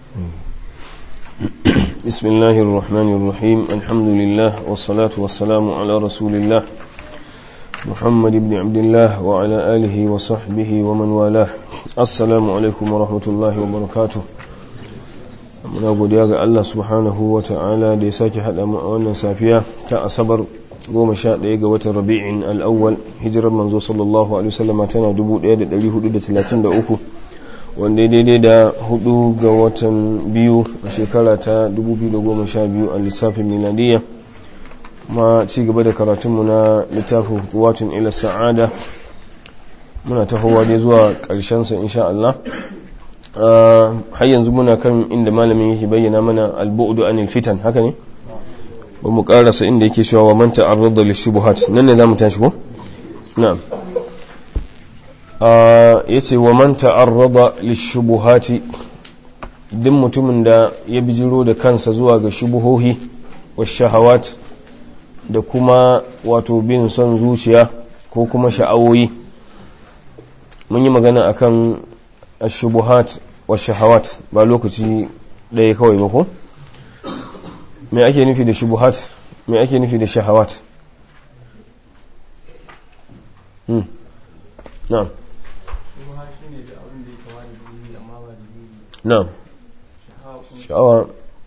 بسم الله الرحمن الرحيم الحمد لله والصلاة والسلام على رسول الله محمد بن عبد الله وعلى آله وصحبه ومن والاه السلام عليكم ورحمة الله وبركاته muna godiya ga Allah subhanahu wa ta'ala da ya sake haɗa mu a wannan safiya ta asabar goma sha ɗaya ga watan rabi'in al'awwal hijirar manzo sallallahu alaihi wasallama tana 1433 wanda daidai da hudu ga watan biyu a shekara ta 2012 a lissafin miladiyya ma ci gaba da karatunmu na littafin hutuwatun ila sa'ada muna tahowa dai zuwa ƙarshensa insha Allah har yanzu muna kan inda malamin yake bayyana mana albu'du anil fitan haka ne ba mu karasa inda yake cewa wa man ta'arrada lishubuhat nan ne zamu tashi ko na'am yace wa man ta'arrada lishubuhati duk mutumin da ya bijiro da kansa zuwa ga shubuhohi wa shahawat da kuma wato bin son zuciya ko kuma sha'awoyi mun yi magana akan ashubuhat wa shahawat ba lokaci ɗaya kawai ba ko me ake nufi da shubuhat me ake nufi da shahawat hmm na'am na'am sha'awa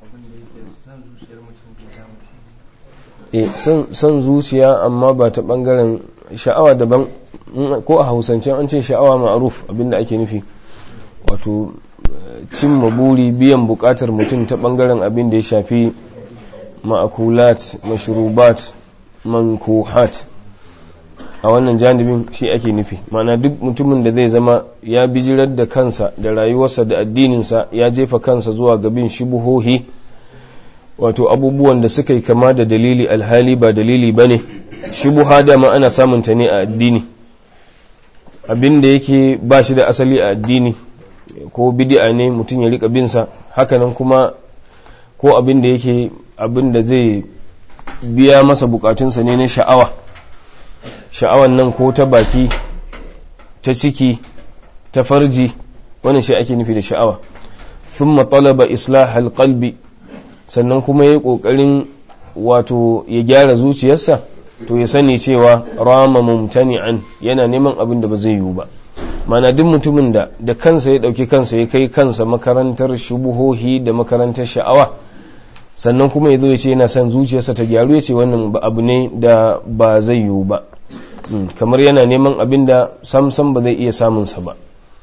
eh san zuciya amma ba ta bangaren sha'awa daban ko a hausance an ce sha'awa ma'aruf abinda ake nufi wato cimma buri biyan bukatar mutum ta bangaren abin da ya shafi ma'akulat mashrubat mankuhat a wannan janibin shi ake nufi mana duk mutumin da zai zama ya bijirar da kansa da rayuwarsa da addininsa ya jefa kansa zuwa gabin shubuhohi wato abubuwan da suka yi kama da dalili alhali ba dalili ba ne shubuha dama ana samunta ne a addini abin da yake ba shi da asali a addini ko bidi'a ne mutum ya rika binsa hakanan kuma ko abin da yake abin da zai biya masa bukatunsa ne na sha'awa sha'awan nan ko ta baki ta ciki ta farji wannan shi ake nufi da sha'awa thumma talaba islah alqalbi sannan kuma yayi kokarin wato ya gyara zuciyarsa to ya sani cewa rama mumtani'an yana neman abin da ba zai yiwu ba mana duk mutumin da da kansa ya dauki kansa ya kai kansa makarantar shubuhohi da makarantar sha'awa sannan kuma ya zo ya ce yana son zuciyarsa ta gyaru ya ce wannan abu ne da ba zai yiwu ba kamar yana neman abin da samsam ba zai iya samunsa ba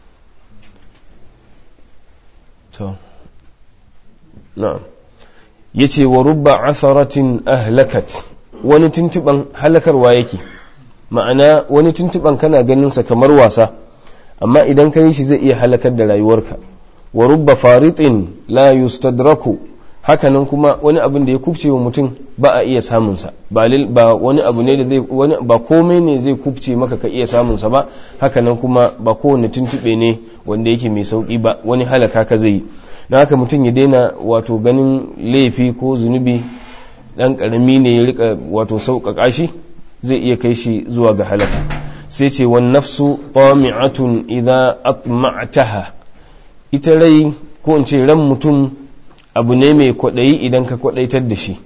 ya ce wa rubba asaratin ahlakat wani tuntuban halakarwa yake ma'ana wani tuntuban kana ganinsa kamar wasa amma idan ka yi shi zai iya halakar da rayuwarka wa rubba faritin la yustadraku hakanan kuma wani abin da ya kubce wa mutum ba a iya samunsa ba wani abu ne da zai wani ba komai ne zai kubce maka ka iya samunsa ba hakanan kuma ba kowane tuntube ne wanda yake mai sauki ba wani halaka ka zai yi na haka mutum ya daina wato ganin laifi ko zunubi dan karami ne ya rika wato sauƙaƙa shi zai iya kai shi zuwa ga halaka sai ce wan nafsu tami'atun idza atma'taha ita rai ko in ce ran mutum abu ne mai kwaɗayi idan ka kwaɗaitar da shi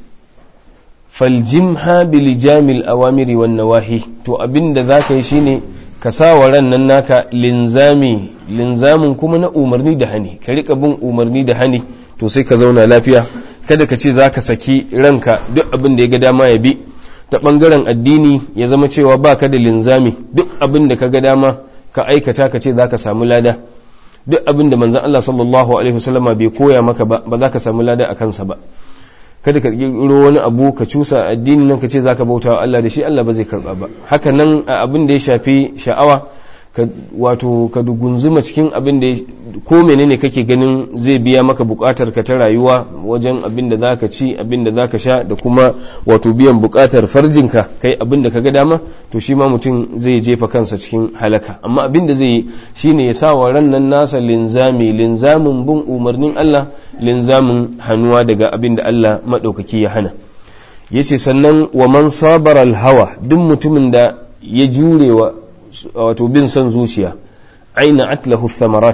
faljimha bilijamil awamiri wan nawahi to abin da za ka yi shine ka sa wa ran nan naka linzami linzamin kuma na umarni da hani ka rika bin umarni da hani to sai ka zauna lafiya kada ka ce za ka saki ranka duk abin da ya ga dama ya bi ta ɓangaren addini ya zama cewa ba ka da linzami duk abin da ka ga dama ka aikata ka ce za ka samu lada duk abin da manzan Allah sallallahu alaihi wasallama bai koya maka ba ba za ka samu lada a kansa ba kada ka kirkiro wani abu ka cusa addinin nan ka ce zaka bauta wa Allah da shi Allah ba zai karba ba haka nan a abin da ya shafi sha'awa ka wato ka dugunzuma cikin abin da ko menene kake ganin zai biya maka bukatar ka ta rayuwa wajen abin da zaka ci abin da zaka sha da kuma wato biyan bukatar farjinka kai abin da kaga dama to shi ma mutum zai jefa kansa cikin halaka amma abin da zai yi shine ya sa wa ran nan nasa linzami linzamin bin umarnin Allah linzamin hannuwa daga abin da Allah madaukaki ya hana yace sannan wa man sabara hawa duk mutumin da ya jurewa wato bin son zuciya aina atlahu thamarat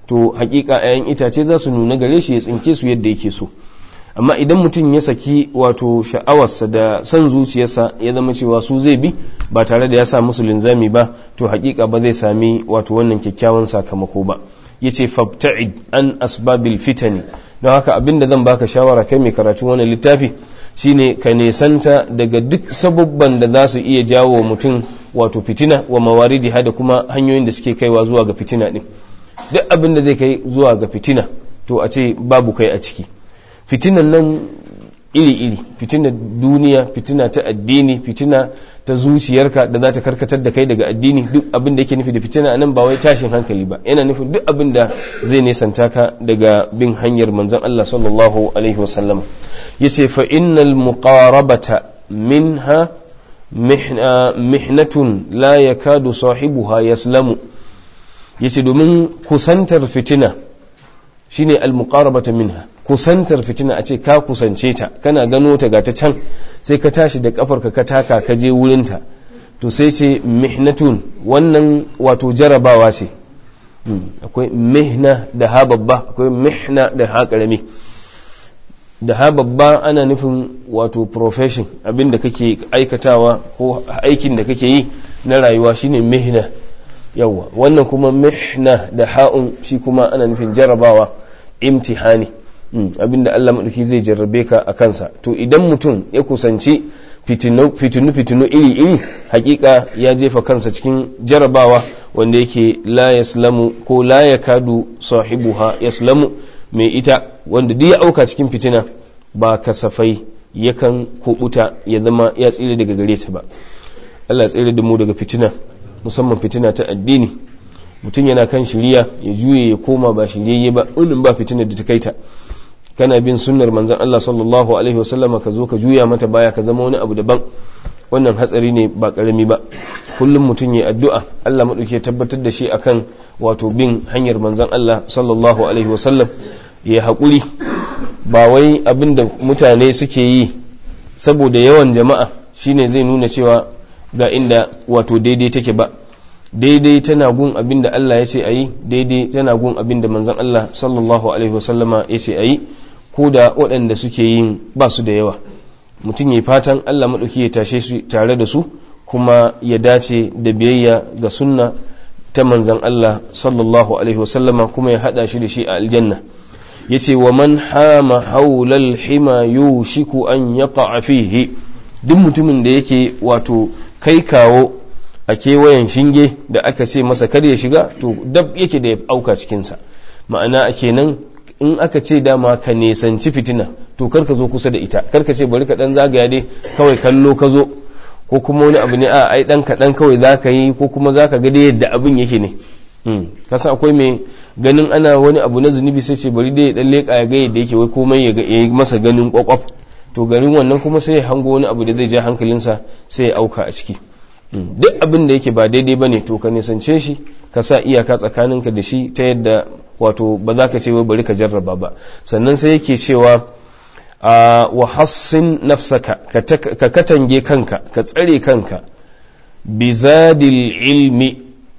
to hakika 'ya'yan itace za su nuna gare shi ya tsinke su yadda yake so amma idan mutum ya saki wato sha'awarsa da son zuciyarsa ya zama cewa su zai bi ba tare da ya sa musu linzami ba to hakika ba zai sami wato wannan kyakkyawan sakamako ba yace fabta'id an asbabil fitani don haka abin da zan baka shawara kai mai karatun wannan littafi shine ka nesanta daga duk sabubban da za su iya jawo mutum wato fitina wa mawaridi da kuma hanyoyin da suke kaiwa zuwa ga fitina din duk abin da zai kai zuwa ga fitina to a ce babu kai a ciki fitinan nan iri-iri fitina duniya fitina ta addini fitina ta zuciyarka da za ta karkatar da kai daga addini duk abin da yake nufi da fitina nan ba wai tashin hankali ba yana nufin duk abin da zai nesanta ka daga bin hanyar manzon Allah sallallahu alaihi wasallam yace fa innal muqarabata minha mihnatun la yakadu sahibuha yaslamu yace domin kusantar fitina shine al-muqarabata minha kusantar fitina a ce ka kusance ta kana gano ta ga ta can sai ka tashi da kafarka ka taka ka je wurinta to sai ce mihnatun wannan wato jarabawa ce akwai mihna da ha babba akwai mihna da ha karami da ha babba ana nufin wato profession abinda kake aikatawa ko aikin da kake yi na rayuwa shine mihna yawa wannan kuma mihna da ha'un shi kuma ana nufin jarabawa imtihani abinda Allah maɗauki zai jarrabe ka a kansa to idan mutum ya kusanci fitinu-fitinu iri-iri hakika ya jefa kansa cikin jarabawa wanda yake la yaslamu ko la ya kadu sahibuha yaslamu mai ita wanda duk ya auka cikin fitina ba kasafai yakan kubuta ya zama ya tsire daga gare ta ba Allah tsire da mu daga fitina musamman fitina ta addini mutum yana kan shiriya ya juye ya koma ba shiriyayye ba unin ba fitina da ta kai ta kana bin sunnar manzon Allah sallallahu alaihi wasallam ka zo ka juya mata baya ka zama wani abu daban wannan hatsari ne ba karami ba kullum mutum ya addu'a Allah madauke tabbatar da shi akan wato bin hanyar manzon Allah sallallahu alaihi wasallam ya haƙuri ba wai abin da mutane suke yi saboda yawan jama'a shine zai nuna cewa ga inda wato daidai take ba daidai tana gun abin da Allah ya ce a yi daidai tana gun abin da manzon Allah sallallahu alaihi wasallama ya ce a yi ko da waɗanda suke yin ba su da yawa mutum ya fatan Allah maɗauki ya tashe su tare da su kuma ya dace da biyayya ga sunna ta manzon Allah sallallahu alaihi wasallama kuma ya haɗa shi da shi a aljanna ya ce wa man hama haulal hima yushiku an yaqa fihi duk mutumin da yake wato kai kawo a kewayen shinge da aka ce masa kar ya shiga to dab yake da ya auka cikinsa ma'ana a kenan in aka ce dama ka nesanci fitina to kar ka zo kusa da ita kar ka ce bari ka dan zagaya dai kawai kallo ka zo ko kuma wani abu ne a ai dan kaɗan kawai za ka yi ko kuma za ka ga dai yadda abin yake ne kasan akwai mai ganin ana wani abu na zunubi sai ce bari dai ya dan leƙa ya ga yadda yake wai komai ya yi masa ganin kwakwaf to garin wannan kuma sai ya hango wani abu da zai ja hankalinsa sai ya auka a ciki duk abin da yake ba daidai ba ne to ka nisance shi ka sa iyaka tsakaninka da shi ta yadda wato ba za ka ce wai bari ka jarraba ba sannan sai yake cewa wa hassin nafsaka ka katange kanka ka tsare kanka bizadil ilmi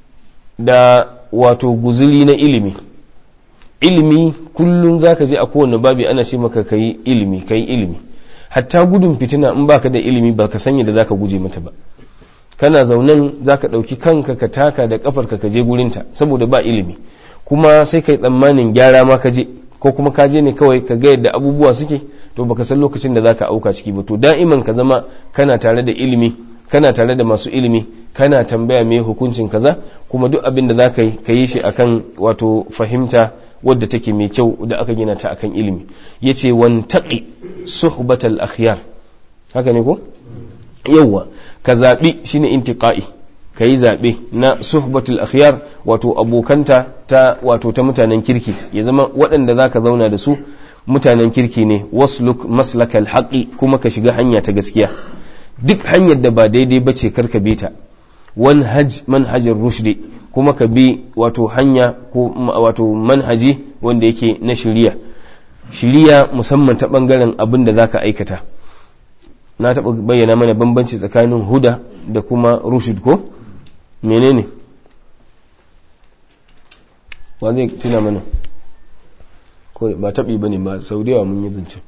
da wato guzuli na ilimi ilimi kullum za ka je a kowane babi ana ce maka ka yi ilimi ka yi ilimi hatta gudun fitina in baka da ilimi ba ka sanya da za ka guje mata ba kana zaunen za ka ɗauki kanka ka taka da ƙafarka ka je gurinta saboda ba ilimi kuma sai ka yi tsammanin gyara ma ka je ko kuma ka je ne kawai ka ga yadda abubuwa suke to baka san lokacin da za ka auka ciki ba to da'iman ka zama kana tare da ilimi kana tare da masu ilimi kana tambaya me hukuncin kaza kuma duk abin da za ka yi ka yi shi akan wato fahimta wadda take mai kyau da aka gina ta akan ilimi yace wantaqi suhbatal akhyar haka ne ko yawwa ka zaɓi shine intiqa'i ka yi zaɓe na suhbatul akhyar wato abokanta ta wato ta mutanen kirki ya zama waɗanda za ka zauna da su mutanen kirki ne wasluk maslakal haƙi kuma ka shiga hanya ta gaskiya duk hanyar da ba daidai ba ce karka bi ta wanhaj manhajin rushdi kuma ka bi wato hanya ko wato manhaji wanda yake na shiriya shiriya musamman ta ɓangaren abin da za ka aikata na taɓa bayyana mana bambanci tsakanin huda da kuma rushd ko menene wa zai tuna mana ko ba taɓi ba ne ba sau da yawa mun yi zance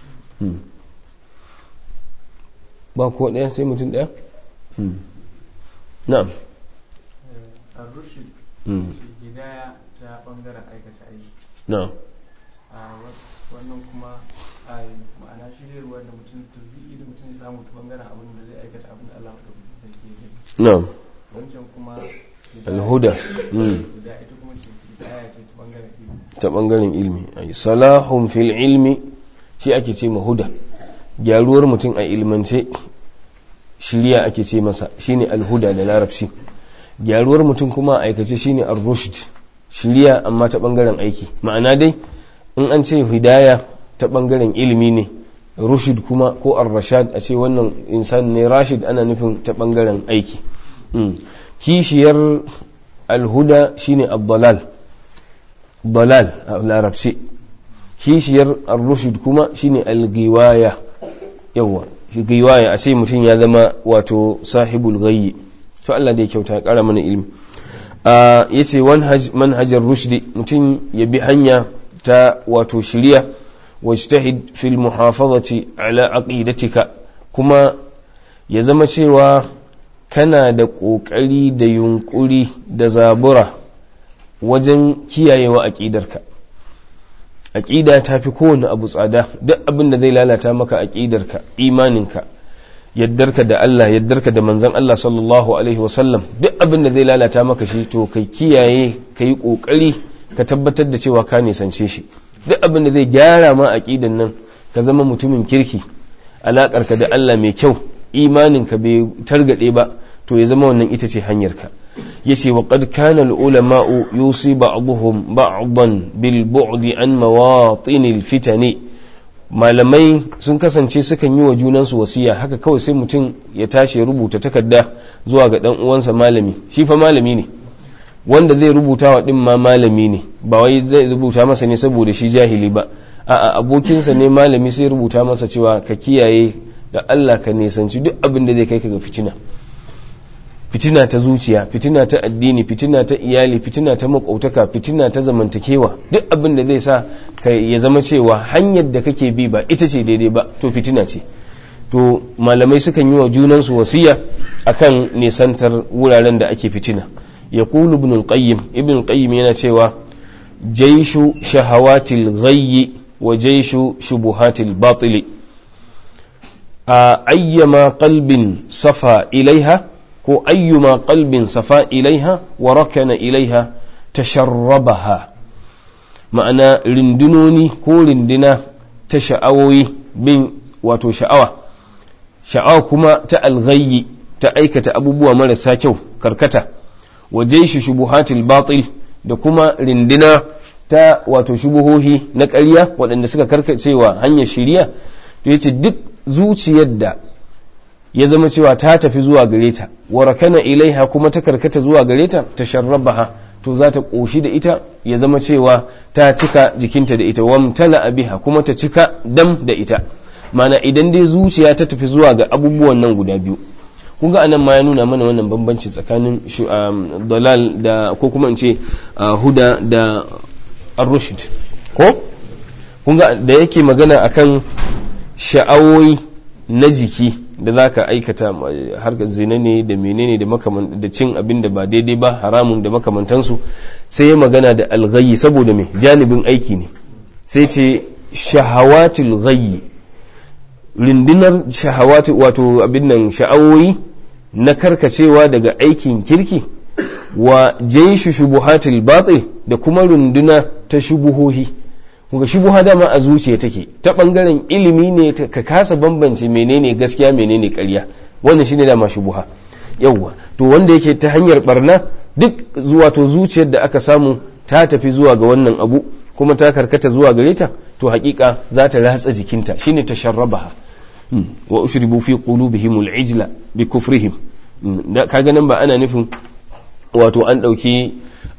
ba ko ɗaya sai mutum ɗaya na'am الرشد hidaya ta bangaren aikata aiki na'am wannan kuma a ma'ana shiryarwa da mutum turbi da mutum ya samu ta bangaren abin da zai aikata abin da Allah da ke gani na'am wancan kuma alhuda hidaya ita kuma ce hidaya ce ta bangaren ilimi ta bangaren ilmi ay salahun fil ilmi shi ake ce mahuda gyaruwar mutum a ilmance shirya ake ce masa shine alhuda da larabci gyaruwar mutum kuma a aikace shine ar-rushd shirya amma ta bangaren aiki ma'ana dai in an ce hidaya ta bangaren ilimi ne rushd kuma ko ar-rashad a ce wannan insan ne rashid ana nufin ta bangaren aiki kishiyar alhuda shine ad-dalal dalal a larabci kishiyar ar-rushd kuma shine al-giwaya yawa shi giwaya a ce mutum ya zama wato sahibul ghayyi to Allah da ya kyauta ya kara mana ilimi ya ce manhajar rushdi mutum ya bi hanya ta wato shiriya wajtahid fil muhafazati ala aqidatika kuma ya zama cewa kana da ƙoƙari da yunƙuri da zabura wajen kiyayewa aƙidarka aƙida ta fi kowane abu tsada duk abin da zai lalata maka aƙidarka imaninka yaddarka da Allah yaddarka da manzon Allah sallallahu alaihi wasallam duk abin da zai lalata maka shi to kai kiyaye ka yi ƙoƙari ka tabbatar da cewa ka nisance shi duk abin da zai gyara ma aƙidan nan ka zama mutumin kirki alaƙarka da Allah mai kyau imaninka bai targaɗe ba to ya zama wannan ita ce hanyarka yace wa qad kana al-ulama'u yusi ba'dhum ba'dan bil bu'di an mawatin al-fitani malamai sun kasance sukan yi wa junansu wasiya haka kawai sai mutum ya tashi ya rubuta takarda zuwa ga dan uwansa malami shi fa malami ne wanda zai rubuta wa din ma malami ne ba wai zai rubuta masa ne saboda shi jahili ba a'a abokinsa ne malami sai rubuta masa cewa ka kiyaye da Allah ka nisanci duk abin da zai kai ka ga fitina fitina ta zuciya fitina ta addini fitina ta iyali fitina ta makautaka fitina ta zamantakewa duk abin da zai sa ka ya zama cewa hanyar da kake bi ba ita ce daidai ba to fitina ce to malamai sukan yi wa junansu wasiya akan nisantar wuraren da ake fitina ya kulu ibn al-qayyim ibn al-qayyim yana cewa jaishu shahawatil ghayyi wa jaishu shubuhatil batili a ayyama qalbin safa ilaiha ko ayyuma qalbin safa ilaiha wa rakana ilaiha tasharrabaha ma'ana rindunoni ko rindina ta sha'awoyi bin wato sha'awa sha'awa kuma ta alghayyi ta aikata abubuwa marasa kyau karkata wa jaishi shubuhatil batil da kuma rindina ta wato shubuhohi na ƙarya waɗanda suka karkacewa hanyar shiriya to yace duk zuciyar da ya zama cewa ta tafi zuwa gare ta warakana ilaiha kuma ta karkata zuwa gare ta ta sharrabaha to za ta ƙoshi da ita ya zama cewa ta cika jikinta da ita wamtala biha kuma ta cika dam da ita mana idan dai zuciya ta tafi zuwa ga abubuwan nan guda biyu kun ga anan ma ya nuna mana wannan bambanci tsakanin dalal da ko kuma in ce huda da ar-rushd ko kun ga da yake magana akan sha'awoyi na jiki da za ka aikata harkar zina ne da menene da da cin abin da ba daidai ba haramun da makamantansu sai ya magana da alghayi saboda mai janibin aiki ne sai ce shahawatul ghayyi rindinar shahawatu wato abin nan sha'awoyi na karkacewa daga aikin kirki wa jaishu shubuhatul batil da kuma runduna ta shubuhohi kuga shubuha dama a zuciya take ta bangaren ilimi ne ka kasa bambance menene gaskiya menene ƙarya wannan shine dama shubuha yawwa to wanda yake ta hanyar barna duk zuwa to zuciyar da aka samu ta tafi zuwa ga wannan abu kuma ta karkata zuwa gare ta to hakika za ta ratsa jikinta shine tasharrabaha wa ushribu fi qulubihim al-ijla bi kufrihim kaga nan ba ana nufin wato an dauki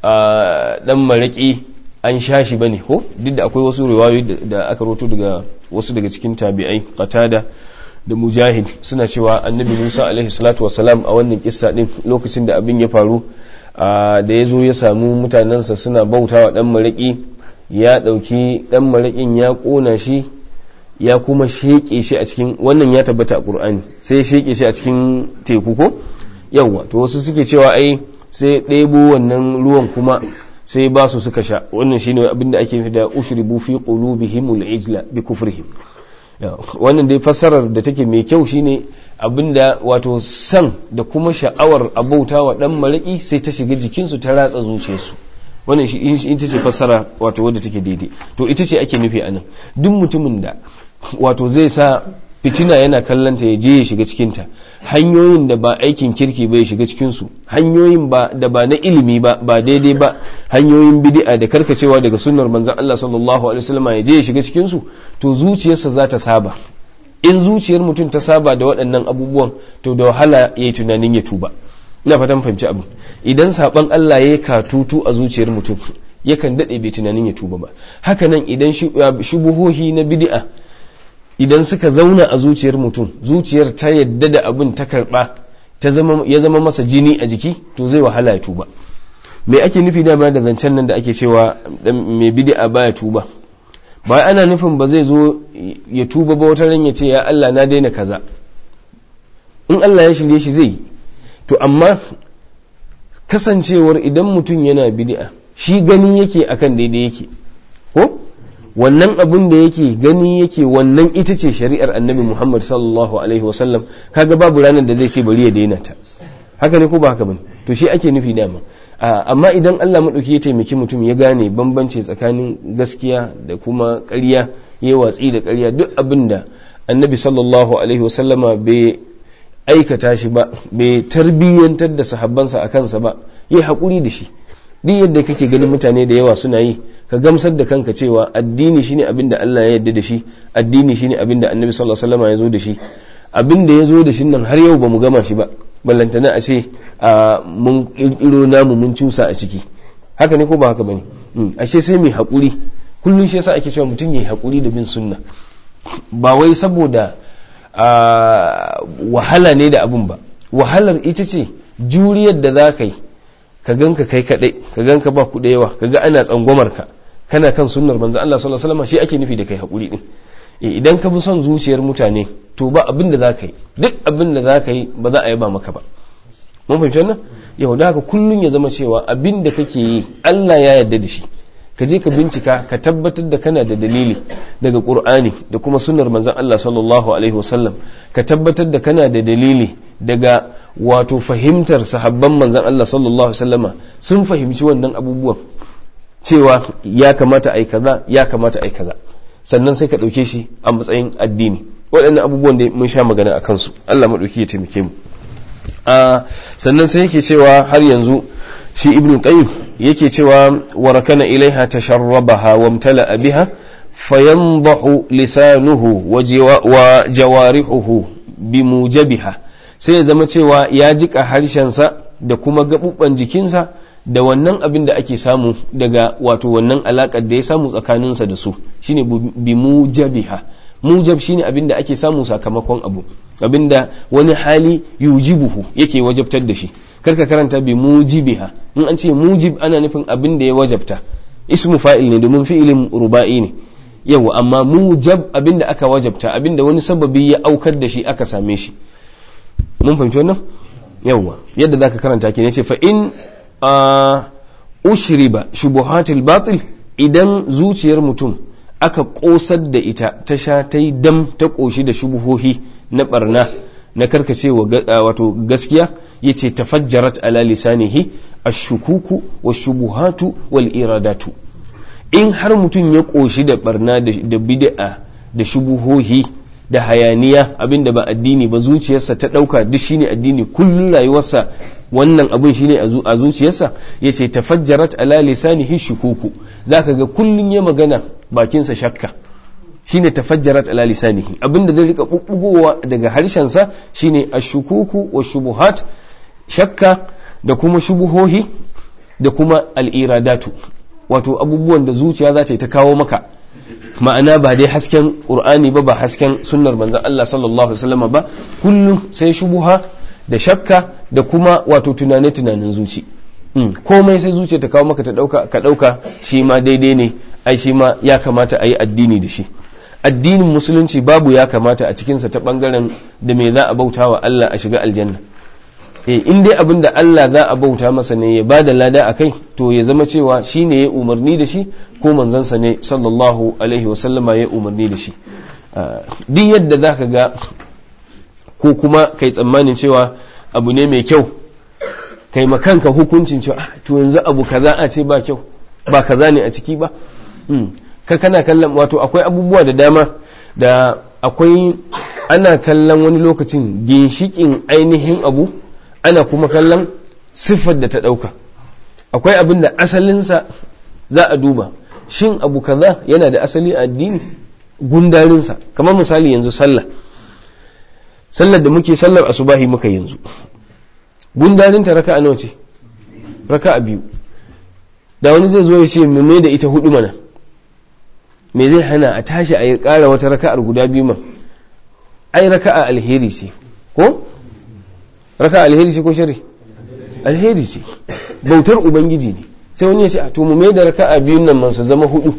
dan maraki an sha shi bane ko duk da akwai wasu riwayoyi da aka roto daga wasu daga cikin tabi'ai qatada da mujahid suna cewa annabi Musa alaihi salatu wassalam a wannan kissa din lokacin da abin ya faru da ya zo ya samu mutanensa suna bautawa dan maraki ya ɗauki dan marakin ya ƙona shi ya kuma sheƙe shi a cikin wannan ya tabbata a ƙur'ani sai ya sheƙe shi a cikin teku ko yawwa to wasu suke cewa ai sai ɗebo wannan ruwan kuma sai ba su suka sha wannan shine abin da ake da ushribu fi qulubihim al-ijla bi kufrihim wannan dai fassarar da take mai kyau shine abinda wato san da kuma sha'awar abauta wa dan maraki sai ta shiga jikinsu ta ratsa zuciyarsu wannan shi ita ce fassara wato wadda take daidai to ita ce ake nufi anan duk mutumin da wato zai sa fitina yana kallanta ya je ya shiga cikinta hanyoyin da ba aikin kirki ba ya shiga cikinsu hanyoyin ba da ba na ilimi ba ba daidai ba hanyoyin bid'a da karkacewa daga sunnar manzon Allah sallallahu alaihi wasallam ya je ya shiga cikinsu to zuciyarsa za ta saba in zuciyar mutum ta saba da waɗannan abubuwan to da wahala ya yi tunanin ya tuba ina fatan fahimci abin idan saban Allah ya katutu a zuciyar mutum yakan daɗe bai tunanin ya tuba ba haka nan idan shubuhohi na bid'a idan suka zauna a zuciyar mutum zuciyar ta yadda da abin ta karɓa ya zama masa jini a jiki to zai wahala ya tuba me ake nufi dama da zancen nan da ake cewa mai bid'a baya tuba ba ana nufin ba zai zo ya tuba ba wata ran ya ce ya Allah na daina kaza in Allah ya shirye shi zai to amma kasancewar idan mutum yana bid'a shi gani yake akan daidai yake ko wannan abin da yake gani yake wannan ita ce shari'ar annabi Muhammad sallallahu alaihi wasallam kaga babu ranar da zai ce bari ya daina ta haka ne ko ba haka bane to shi ake nufi dama amma idan Allah maɗauki ya taimaki mutum ya gane bambanci tsakanin gaskiya da kuma ƙarya ya watsi da ƙarya duk abin da annabi sallallahu alaihi wasallama bai aikata shi ba bai tarbiyyantar da sahabbansa a kansa ba ya haƙuri da shi duk yadda kake ganin mutane da yawa suna yi ka gamsar da kanka cewa addini shine abin da Allah ya yarda da shi addini shine abin da annabi sallallahu alaihi wasallama ya zo da shi abin da ya zo da shi nan har yau ba mu gama shi ba ballantana a ce mun kirkiro namu mun cusa a ciki haka ne ko ba haka bane ashe sai mai haƙuri kullum shi yasa ake cewa mutum yayi haƙuri da bin sunna ba wai saboda wahala ne da abun ba wahalar ita ce juriyar da za ka yi ka ganka kai kadai ka ganka ba ku da yawa ka ga ana tsangwamar ka kana kan sunnar manzo Allah sallallahu alaihi wasallam shi ake nufi da kai haƙuri din idan ka bi son zuciyar mutane to ba abin da za ka yi duk abin da za ka yi ba za a yaba maka ba mun fahimci wannan yau da haka kullum ya zama cewa abin da kake yi Allah ya yarda da shi ka je ka bincika ka tabbatar da kana da dalili daga qur'ani da kuma sunnar manzon Allah sallallahu alaihi wasallam ka tabbatar da kana da dalili daga wato fahimtar sahabban manzon Allah sallallahu alaihi wasallama sun fahimci wannan abubuwan cewa ya kamata ai kaza ya kamata ai kaza sannan sai ka ɗauke shi a matsayin addini waɗannan abubuwan da mun sha magana a kansu Allah maɗauki ya taimake mu sannan sai yake cewa har yanzu shi ibn qayyim yake cewa warakana ilaiha tasharrabaha wa imtala'a biha fayandahu lisanuhu wa jawarihuhu bimujabiha sai ya zama cewa ya jika harshensa da kuma gaɓuɓɓan jikinsa da wannan abin da ake samu daga wato wannan alaƙar da ya samu tsakaninsa da su shine bi mujabiha mujab shine abin da ake samu sakamakon abu abin da wani hali yujibuhu yake wajabtar da shi karka karanta bi mujibiha in an ce mujib ana nufin abin da ya wajabta ismu fa'il ne domin fi'ilin ruba'i ne yawa amma mujab abin da aka wajabta abin da wani sababi ya aukar da shi aka same shi mun fahimci wannan yawa yadda zaka karanta ke ne ce fa in ushriba shubuhatil batil idan zuciyar mutum aka kosar da ita ta sha ta yi dam ta koshi da shubuhohi na barna na karkace wato gaskiya yace tafajjarat ala lisanihi ashukuku wa shubuhatu wal iradatu in har mutum ya koshi da barna da bid'a da shubuhohi da hayaniya abinda ba addini ba zuciyarsa ta ɗauka duk shine addini kullum rayuwarsa wannan abin shine a zuciyarsa ya ce tafajjarat ala lisanihi shukuku zaka ga kullum ya magana bakinsa shakka shine tafajjarat ala lisanihi abinda zai rika bubbugowa daga harshensa shine ashukuku wa shubuhat shakka da kuma shubuhohi da kuma al'iradatu wato abubuwan da zuciya za ta yi ta kawo maka ma'ana ba dai hasken qur'ani ba ba hasken sunnar manzon Allah sallallahu alaihi wasallam ba kullum sai shubuha da shakka da kuma wato tunane tunanin zuci komai sai zuciya ta kawo maka ta dauka ka dauka shi ma daidai ne ai shi ma ya kamata a yi addini da shi addinin musulunci babu ya kamata a cikinsa ta bangaren da me za a bauta wa Allah a shiga aljanna eh in dai abin da Allah za a bauta masa ne ya ba da lada a kai to ya zama cewa shi ne ya umarni da shi ko manzansa ne sallallahu alaihi wasallama ya umarni da shi duk yadda za ka ga ko kuma kai tsammanin cewa abu ne mai kyau kai makanka hukuncin cewa to yanzu abu kaza a ce ba kyau ba kaza ne a ciki ba ka kana kallon wato akwai abubuwa da dama da akwai ana kallon wani lokacin ginshikin ainihin abu ana kuma kallon siffar da ta ɗauka akwai abin da asalinsa za a duba shin abu kaza yana da asali a addini gundarinsa kamar misali yanzu sallah sallar da muke sallar asubahi muka yanzu gundarinta raka'a nawa ce raka'a biyu da wani zai zo ya ce me da ita hudu mana me zai hana a tashi a yi ƙara wata raka'ar guda biyu man ai raka'a alheri ce ko raka'a alheri ce ko shari alheri ce bautar ubangiji ne sai wani ya ce a to mu mai da raka'a biyun nan man su zama hudu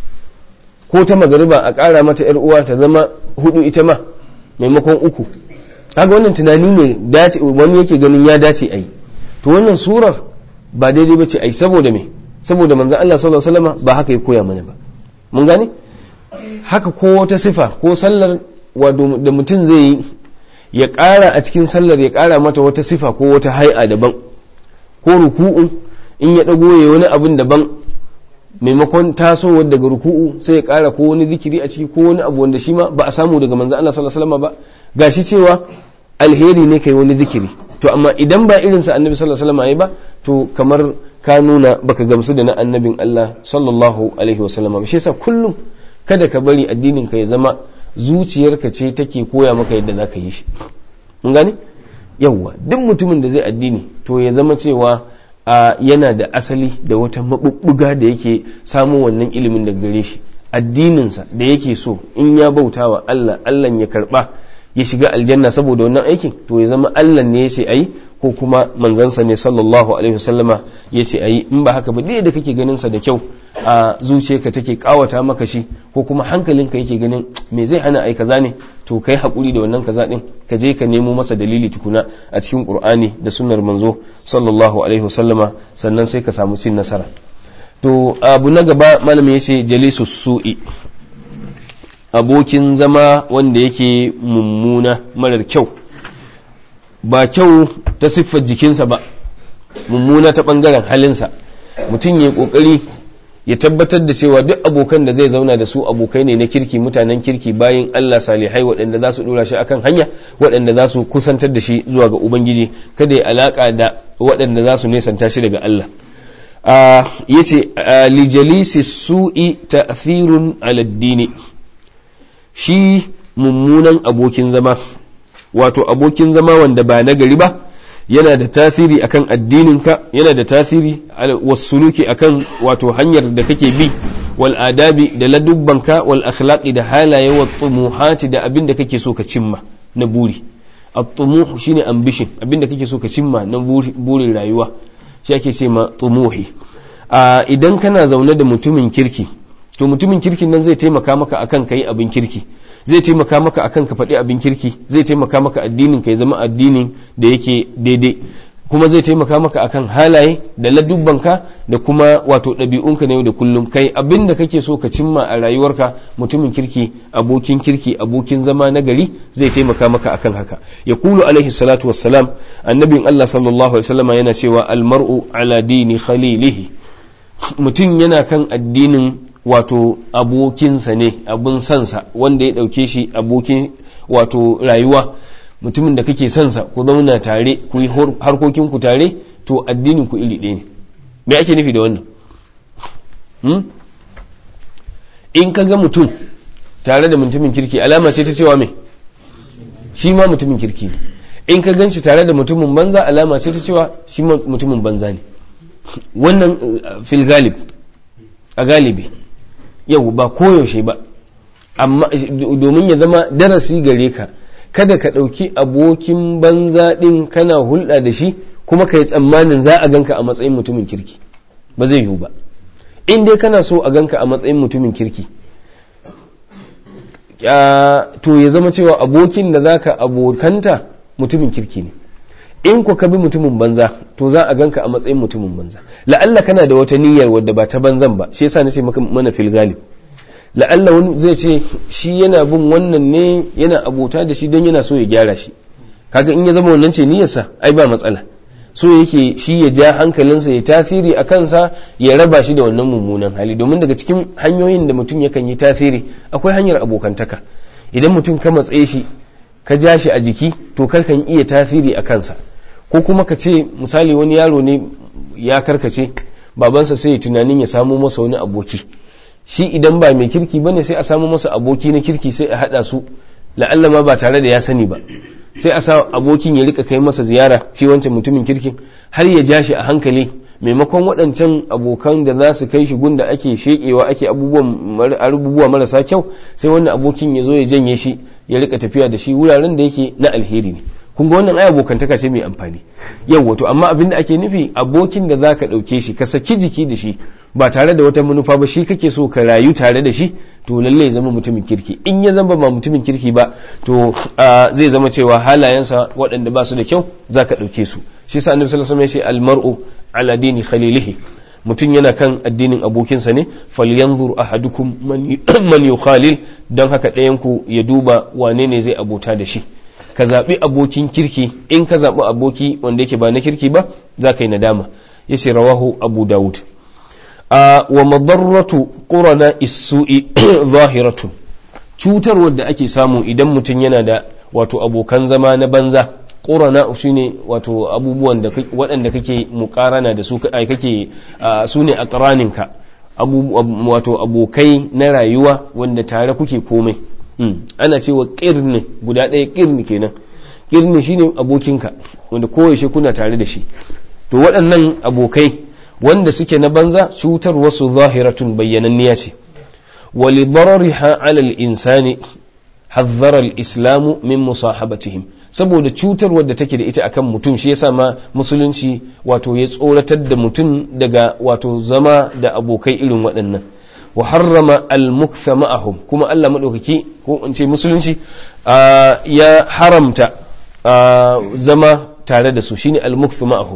ko ta magariba a ƙara mata yar uwa ta zama hudu ita ma maimakon uku kaga wannan tunani ne dace wani yake ganin ya dace a yi to wannan surar ba daidai ba ce a yi saboda me saboda manzan Allah sallallahu alaihi wasallam ba haka ya koya mana ba mun gane haka ko wata sifa ko sallar da mutum zai yi ya ƙara a cikin sallar ya ƙara mata wata sifa ko wata hai'a daban ko ruku'u in ya ɗago ya wani abin daban maimakon tasowar daga ruku'u sai ya ƙara ko wani zikiri a ciki ko wani abu wanda shi ma ba a samu daga manzan Allah sallallahu alaihi wasallam ba gashi cewa alheri ne kai wani zikiri to amma idan ba irinsa annabi sallallahu alaihi wasallam ba to kamar ka nuna baka gamsu da na annabin Allah sallallahu alaihi wasallam shi yasa kullum kada ka bari addinin ka ya zama zuciyarka ce take koya maka yadda zaka yi shi mun gane yawwa duk mutumin da zai addini to ya zama cewa yana da asali da wata mabubbuga da yake samun wannan ilimin daga gare shi addininsa da yake so in ya bautawa Allah Allah ya karba ya shiga aljanna saboda wannan aikin to ya zama Allah ne ya ce ayi ko kuma manzansa ne sallallahu alaihi wasallama ya ce ayi in ba haka ba dai da kake ganin sa da kyau a zuciyarka take kawata maka shi ko kuma hankalinka yake ganin me zai hana ai kaza ne to kai hakuri da wannan kaza din ka je ka nemo masa dalili tukuna a cikin qur'ani da sunnar manzo sallallahu alaihi wasallama sannan sai ka samu cin nasara to abu na gaba malami yace jalisus su'i abokin zama wanda yake mummuna marar kyau ba kyau ta siffar jikinsa ba mummuna ta ɓangaren halinsa mutum ya ƙoƙari ya tabbatar da cewa duk abokan da zai zauna da su abokai ne na kirki mutanen kirki bayan Allah salihai waɗanda za su ɗora shi akan hanya waɗanda za su kusantar da shi zuwa ga Ubangiji kada ya alaƙa da waɗanda za su nesanta shi daga Allah ya ce lijalisi su'i ta'thirun aladdini shi mummunan abokin zama wato abokin zama wanda ba na gari ba yana da tasiri akan addininka yana da tasiri wasuluki akan wato hanyar da kake bi wal adabi da ladubbanka wal akhlaqi da halaye wa tumuhati da abin da kake so ka cimma na buri at-tumuh shine ambition abin da kake so ka cimma na burin rayuwa shi ake ce ma tumuhi idan kana zaune da mutumin kirki to mutumin kirkin nan zai taimaka maka akan kai abin kirki zai taimaka maka akan ka faɗi abin kirki zai taimaka maka addinin ka ya zama addinin da yake daidai kuma zai taimaka maka akan halaye da ladubbanka da kuma wato ɗabi'unka na yau da kullum kai abin da kake so ka cimma a rayuwarka mutumin kirki abokin kirki abokin zama na gari zai taimaka maka akan haka ya kulu alaihi salatu wassalam annabin Allah sallallahu alaihi wasallama yana cewa almar'u ala dini khalilihi mutum yana kan addinin wato abokinsa ne abin sansa wanda ya ɗauke shi abokin wato rayuwa mutumin da kake sansa ku zauna tare ku yi harkokin ku tare to addinin ku iri ɗaya ne me ake nufi da wannan in ka ga mutum tare da mutumin kirki alama ce ta cewa me shi ma mutumin kirki ne in ka gan shi tare da mutumin banza alama ce ta cewa shi ma mutumin banza ne wannan fil galib a galibi yau ba koyaushe ba amma domin ya zama darasi gare ka kada ka ɗauki abokin banza ɗin kana hulɗa da shi kuma ka yi tsammanin za a ganka a matsayin mutumin kirki ba zai yiwu ba in dai kana so a ganka a matsayin mutumin kirki to ya zama cewa abokin da zaka abokanta mutumin kirki ne in ku ka bi mutumin banza to za a ganka a matsayin mutumin banza la'alla kana da wata niyyar wadda ba ta banzan ba shi yasa nace maka mana fil galib la'alla wani zai ce shi yana bin wannan ne yana abota da shi don yana so ya gyara shi kaga in ya zama wannan ce niyyarsa ai ba matsala so yake shi ya ja hankalinsa ya tasiri a kansa ya raba shi da wannan mummunan hali domin daga cikin hanyoyin da mutum yakan yi tasiri akwai hanyar abokantaka idan mutum ka matsaye shi ka ja shi a jiki to kan iya tasiri a kansa ko kuma ka ce misali wani yaro ne ya karkace babansa sai ya tunanin ya samo masa wani aboki shi idan ba mai kirki bane sai a samu masa aboki na kirki sai a haɗa su la'alla ma ba tare da ya sani ba sai a sa abokin ya rika kai masa ziyara shi wancan mutumin kirkin har ya ja shi a hankali maimakon waɗancan abokan da za su kai shi gunda ake shekewa ake abubuwa marasa kyau sai wannan abokin ya zo ya janye shi ya rika tafiya da shi wuraren da yake na alheri ne kun ga wannan ai abokantaka ce mai amfani yau wato amma abin da ake nufi abokin da zaka ɗauke shi ka saki jiki da shi ba tare da wata manufa ba shi kake so ka rayu tare da shi to lallai zama mutumin kirki in ya zama ba mutumin kirki ba to zai zama cewa halayensa waɗanda ba su da kyau zaka ɗauke su shi sa annabi sallallahu alaihi wasallam ya ce almar'u ala dini khalilihi mutum yana kan addinin abokinsa ne falyanzur ahadukum man yukhalil don haka ɗayan ku ya duba wane ne zai abota da shi ka zaɓi abokin kirki in ka zaɓi aboki wanda yake ba na kirki ba za ka yi nadama ya ce rawahu abu dawud wa madarratu qurana isu'i zahiratun cutarwar da ake samu idan mutum yana da wato abokan zama na banza ƙorana shi ne wato abubuwan da waɗanda kake muƙarana da su ai kake su ne a ƙaraninka wato abokai na rayuwa wanda tare kuke komai ana cewa ƙirni guda ɗaya ƙirni kenan ƙirni shine abokinka wanda koyaushe kuna tare da shi to waɗannan abokai wanda suke na banza cutar wasu zahiratun bayyananniya ce ولضررها على الإنسان حذر الإسلام من مصاحبتهم saboda cutar wadda take da ita akan mutum shi yasa ma musulunci wato ya tsoratar da mutum daga wato zama da abokai irin waɗannan wa harrama al-muktha ma'ahum kuma Allah madaukaki ko in ce musulunci ya haramta zama tare da su shine al-muktha ma'ahum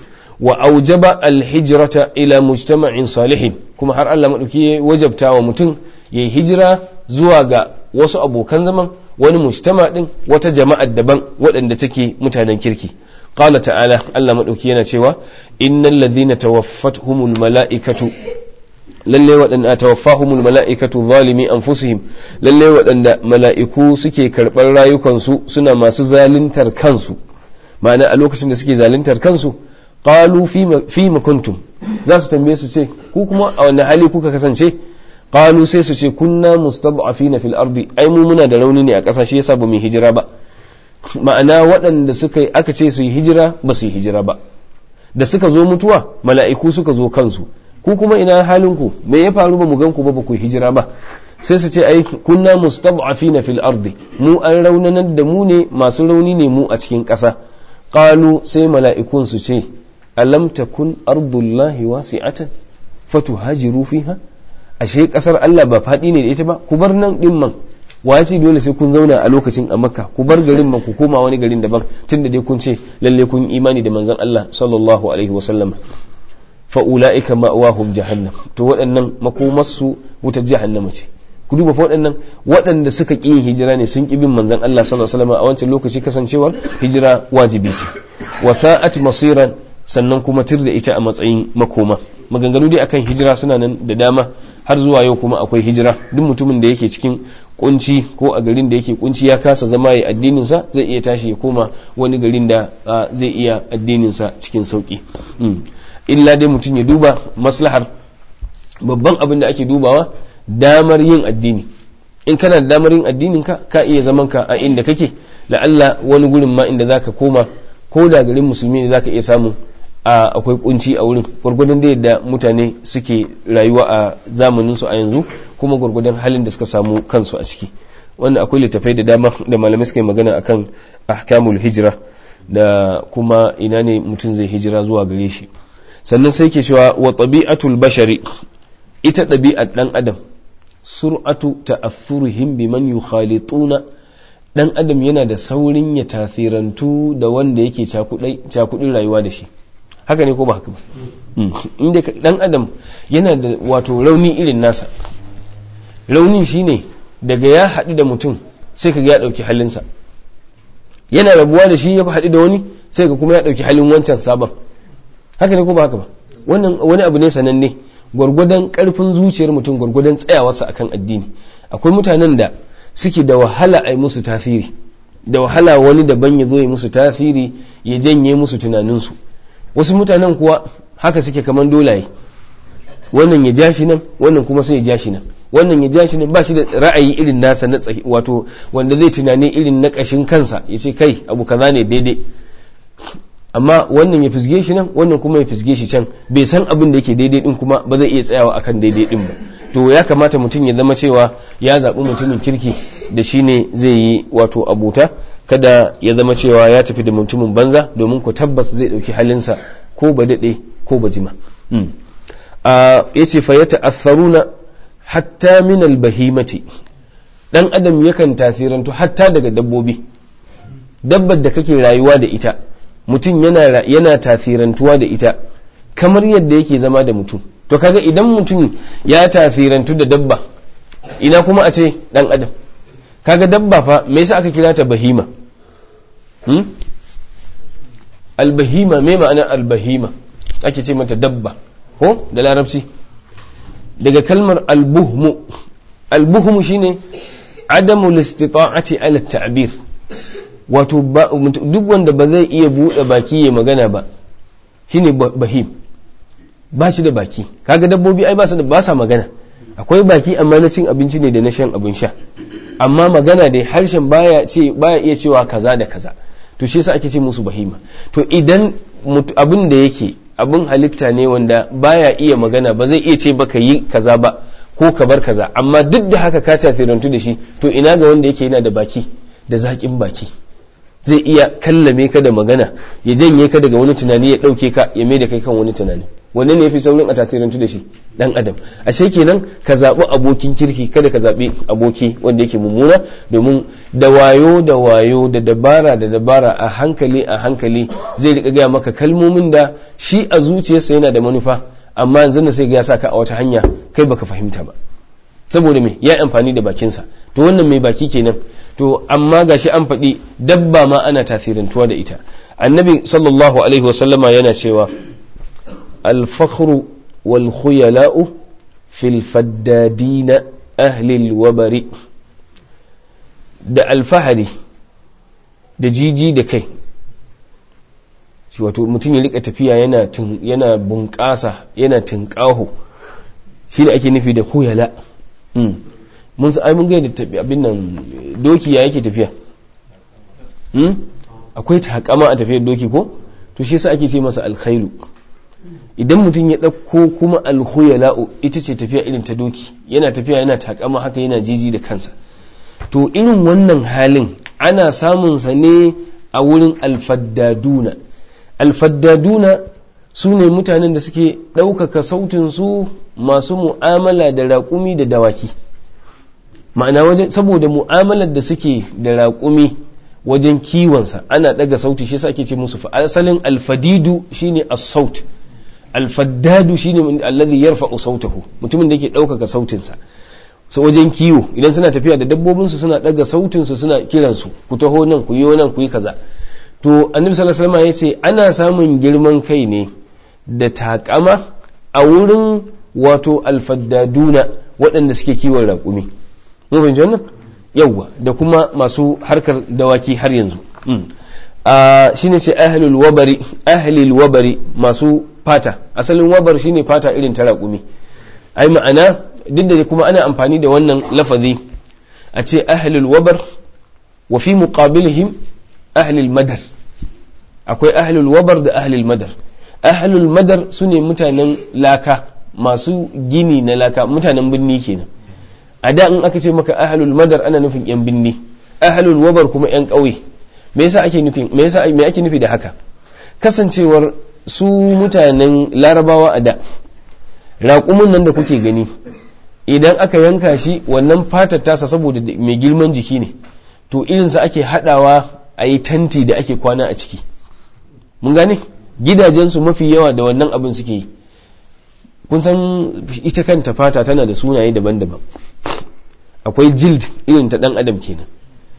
wa aujaba al-hijrata ila mujtama'in salihin kuma har Allah madauki ya wajabta wa mutum ya yi hijira zuwa ga wasu abokan zaman wani mujtama din wata jama'ar daban waɗanda take mutanen kirki qala ta'ala Allah madauki yana cewa innal ladhina tawaffatuhumul mala'ikatu lalle waɗanda tawaffahumul mala'ikatu zalimi anfusihim lalle waɗanda mala'iku suke karɓar rayukansu suna masu zaluntar kansu ma'ana a lokacin da suke zaluntar kansu qalu fi ma kuntum za su tambaye su ce ku kuma a wani hali kuka kasance qalu sai su ce kunna mustad'afina fil ardi ai mu muna da rauni ne a ƙasa shi yasa ba mu hijira ba ma'ana waɗanda suka yi aka ce su yi hijira ba su yi hijira ba da suka zo mutuwa mala'iku suka zo kansu ku kuma ina halin ku me ya faru ba mu gan ku ba ba ku yi hijira ba sai su ce ai kunna mustad'afina fil ardi mu an raunanar da mu ne masu rauni ne mu a cikin ƙasa qalu sai mala'ikun su ce alam takun ardullahi wasi'atan fatuhajiru fiha ashe kasar Allah ba faɗi ne da ita ba ku bar nan din man wace dole sai kun zauna a lokacin a makka ku bar garin man ku koma wani garin daban tunda dai kun ce lalle kun imani da manzon Allah sallallahu alaihi wa sallam fa ulaika ma'wahum jahannam to waɗannan makomarsu wutar jahannama ce ku duba fa waɗannan waɗanda suka ƙi yin hijira ne sun ƙi bin manzon Allah sallallahu alaihi wasallam a wancan lokaci kasancewar hijira wajibi ce wa sa'at masiran sannan kuma tir da ita a matsayin makoma maganganu dai akan hijira suna nan da dama har zuwa yau kuma akwai hijira duk mutumin da yake cikin kunci ko a garin da yake kunci ya kasa zama ya addinin sa zai iya tashi ya koma wani garin da zai iya addinin sa cikin sauki illa dai mutum ya duba maslahar babban abin da ake dubawa damar yin addini in kana da damar yin addinin ka ka iya zaman ka a inda kake la'alla wani gurin ma inda zaka koma ko da garin musulmi ne zaka iya samu a akwai kunci a wurin gwargwadon da yadda mutane suke rayuwa a zamanin su a yanzu kuma gwargwadon halin da suka samu kansu a ciki wannan akwai littafai da dama da malamai suka yi magana akan ahkamul hijira da kuma ina ne mutum zai hijira zuwa gare shi sannan sai ke cewa wa tabi'atul bashari ita ɗabi'ar ɗan adam sur'atu ta'affurihim biman yukhalituna dan adam yana da saurin ya tasirantu da wanda yake cakudin rayuwa da shi haka ne ko ba haka ba inda dan adam yana da wato rauni irin nasa raunin shine daga ya haɗu da mutum sai ka ga ya ɗauki halinsa yana rabuwa da shi ya haɗu da wani sai ka kuma ya ɗauki halin wancan sabon haka ne ko ba haka ba wannan wani abu ne sananne gwargwadon ƙarfin zuciyar mutum gwargwadon tsayawarsa akan addini akwai mutanen da suke da wahala a yi musu tasiri da wahala wani daban ya zo ya musu tasiri ya janye musu tunaninsu wasu mutanen kuwa haka suke kaman dolaye wannan ya ja shi nan wannan kuma sai ya ja shi nan wannan ya ja shi nan ba shi da ra'ayi irin nasa na tsahi wato wanda zai tunani irin na ƙashin kansa ya ce kai abu kaza ne daidai amma wannan ya fisge shi nan wannan kuma ya fisge shi can bai san abin da yake daidai din kuma ba zai iya tsayawa akan daidai din ba to ya kamata mutum ya zama cewa ya zaɓi mutumin kirki da shi ne zai yi wato abuta kada ya zama cewa ya tafi da mutumin banza domin ku tabbas zai ɗauki halinsa ko ba daɗe ko ba jima ya ce fa ya ta'atharuna hatta min albahimati dan adam yakan tasirantu hatta daga dabbobi dabbar da kake rayuwa da ita mutum yana yana tasirantuwa da ita kamar yadda yake zama da mutum to kaga idan mutum ya tasirantu da dabba ina kuma a ce dan adam kaga dabba fa me yasa aka kira ta bahima hmm? albahima me ma'ana albahima ake ce mata dabba ko da larabci daga kalmar albuhmu albuhmu shine adamu listita'ati ala ta'bir wato duk wanda ba zai iya buɗe baki ya magana ba shine bahim ba shi da baki kaga dabbobi ai ba su da ba sa magana akwai baki amma na cin abinci ne da na shan abin sha amma magana dai harshen baya ce baya iya cewa kaza da kaza to shi yasa ake ce musu bahima to idan abin da yake abin halitta ne wanda baya iya magana ba zai iya ce baka yi kaza ba ko ka bar kaza amma duk da haka ka tasirantu da shi to ina ga wanda yake yana da baki da zaƙin baki zai iya kallame ka da magana ya janye ka daga wani tunani ya ɗauke ka ya mai da kai kan wani tunani wanne ne yafi saurin a tasirantu da shi dan adam ashe kenan ka zaɓi abokin kirki kada ka zaɓi aboki wanda yake mummuna domin da wayo da wayo da dabara da dabara a hankali a hankali zai rika gaya maka kalmomin da shi a zuciyarsa yana da manufa amma yanzu da sai ga ya saka a wata hanya kai baka fahimta ba saboda me ya amfani da bakinsa to wannan mai baki kenan to amma gashi an faɗi dabba ma ana tasirantuwa da ita annabi sallallahu alaihi wasallama yana cewa الفخر والخيلاء في الفدادين أهل الوبر da alfahari da jiji da kai shi wato mutum ya rika tafiya yana yana bunƙasa yana tunƙaho shi da ake nufi da huyala mun sa mun ga da abin nan doki ya yake tafiya akwai takama a tafiyar doki ko to shi yasa ake ce masa alkhailu idan mutum ya ɗauko kuma alkhuyala'u ita ce tafiya irin ta doki yana tafiya yana takama haka yana jiji da kansa to irin wannan halin ana samun sa ne a wurin alfaddaduna alfaddaduna su ne mutanen da suke ɗaukaka sautin su masu mu'amala da raƙumi da dawaki ma'ana wajen saboda mu'amalar da suke da raƙumi wajen kiwonsa ana ɗaga sauti shi sa ake ce musu asalin alfadidu shine as-saut alfaddadu shine alladhi yarfa'u sautahu mutumin da yake ɗaukaka sautinsa so wajen kiwo idan suna tafiya da dabbobinsu suna ɗaga sautinsu suna kiransu ku taho nan ku yi nan ku yi kaza to annabi sallallahu alaihi wasallam ya ce ana samun girman kai ne da takama a wurin wato alfaddaduna waɗanda suke kiwon raƙumi mun fahimci wannan yawwa da kuma masu harkar dawaki har yanzu shine ce ahlul wabari ahlul wabari masu fata asalin wabar shine fata irin ta raƙumi ai ma'ana duk da kuma ana amfani da wannan lafazi a ce ahlul wabar wa fi muqabilihim ahlul madar akwai ahlul wabar da ahlul madar ahlul madar sune mutanen laka masu gini na laka mutanen birni kenan a da in aka ce maka ahlul madar ana nufin yan binni ahlul wabar kuma yan ƙauye me yasa ake nufi me yasa me ake nufi da haka kasancewar su mutanen larabawa a da raƙumin nan da kuke gani idan aka yanka shi wannan fatar tasa saboda mai girman jiki ne to irinsa ake haɗawa a yi tanti da ake kwana a ciki mun gane gidajensu mafi yawa da wannan abin suke yi kun san ita kanta fata tana da sunaye daban-daban akwai jild irin ta ɗan adam kenan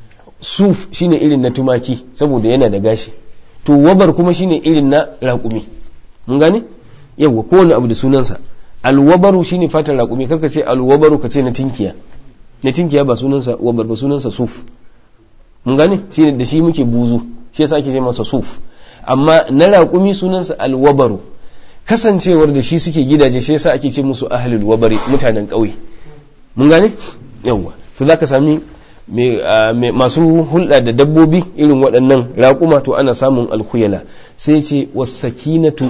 suf shine irin na tumaki saboda yana da gashi to wabar kuma shine irin na raƙumi mun gane yawa kowane abu da sunansa alwabaru shine fatar raƙumi karka ce alwabaru ka ce na tinkiya na tinkiya ba sunansa wabar ba sunansa suf mun gane shine da shi muke buzu shi yasa ake ce masa suf amma na raƙumi sunansa alwabaru kasancewar da shi suke gidaje shi yasa ake ce musu ahlul wabari mutanen ƙauye mun gane yawa to zaka sami masu hulɗa da dabbobi irin waɗannan raƙuma to ana samun alkhuyala sai ce wasakinatu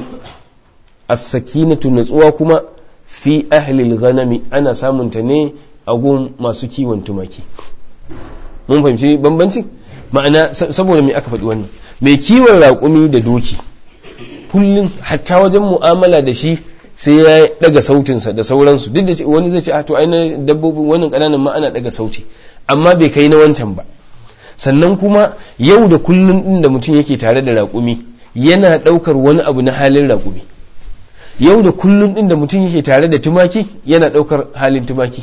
as-sakinatu natsuwa kuma fi ahlil ghanami ana samun ta ne a gun masu kiwon tumaki mun fahimci bambanci ma'ana saboda me aka faɗi wannan mai kiwon raƙumi da doki kullum hatta wajen mu'amala da shi sai ya daga sautinsa da sauransu duk da wani zai ce a to ai na dabbobin wannan ƙananan ma ana daga sauti amma bai kai na wancan ba sannan kuma yau da kullum din da mutum yake tare da raƙumi yana ɗaukar wani abu na halin raƙumi yau da kullum din da mutum yake tare da tumaki yana ɗaukar halin tumaki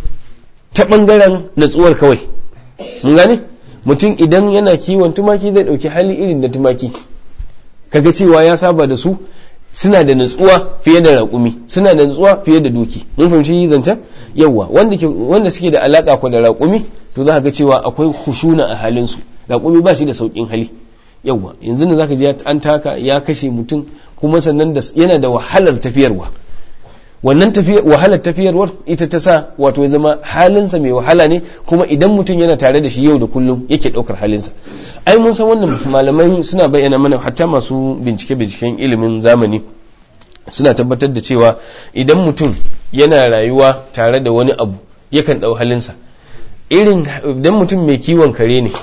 ta ɓangaren natsuwar kawai mun gane mutum idan yana kiwon tumaki zai ɗauki hali irin da tumaki kaga cewa ya saba da su suna da natsuwa fiye da raƙumi suna da natsuwa fiye da doki mun fahimci zancen yawa wanda suke da alaka ko da raƙumi to za ka ga cewa akwai hushuna a halin su raƙumi ba shi da sauƙin hali yawa yanzu ne zaka je an taka ya kashe mutum kuma sannan da yana da wahalar tafiyarwa wannan wahalar tafiyarwar ita ta sa wato ya zama halinsa mai wahala ne kuma idan mutum yana tare da shi yau da kullum yake ɗaukar halinsa ai mun san wannan malamai suna bayyana mana hatta masu bincike binciken ilimin zamani suna tabbatar da cewa idan mutum yana rayuwa tare da wani abu yakan ɗau halinsa irin idan mutum mai kiwon kare ne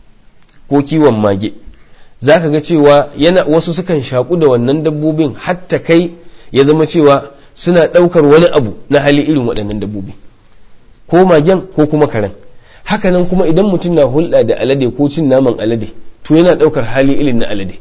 ko kiwon mage za ka ga cewa yana wasu sukan shaƙu da wannan dabbobin hatta kai ya zama cewa suna ɗaukar wani abu na hali irin waɗannan dabbobi ko magen ko kuma karen hakanan kuma idan mutum na hulɗa da alade ko cin naman alade to yana ɗaukar hali irin na alade